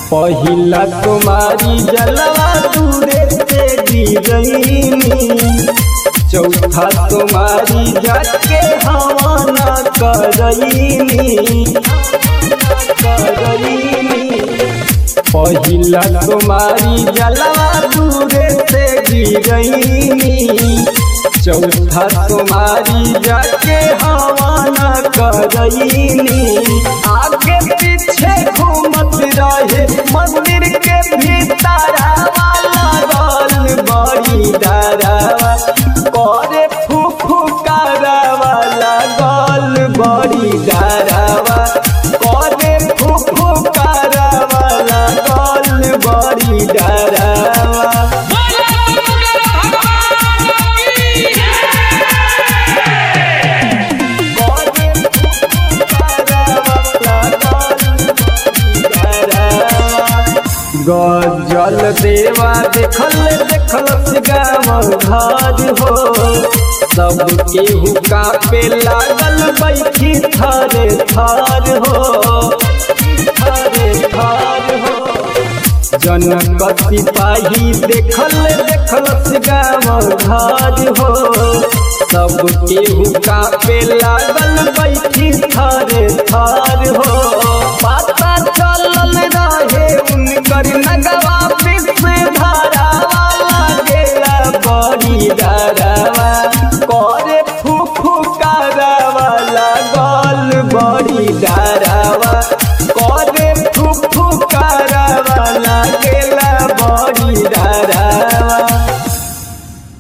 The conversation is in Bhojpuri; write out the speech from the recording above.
पहिला तुम्हारी जलवा दूरे से गिरईनी चौथा तुम्हारी जाके हवा न करईनी करईनी पहिला तुम्हारी जलवा दूरे से गिरईनी चौथा तुम्हारी जाके हवा न करईनी आगे पीछे घूमत रहे मंदिर के भीतर लागल बड़ी डरावा करे फूफू करावा लागल बड़ी डरावा करे फूफू करावा लागल बड़ी डरावा गजल देवा देखल देखल गाँव घर हो सब केहू कापे लागल बैठी थारे थार हो थारे थार हो जनक सिपाही देखल देखल गाँव घर हो सब केहू कापे लागल बैठी थारे थार हो पता चलल रहे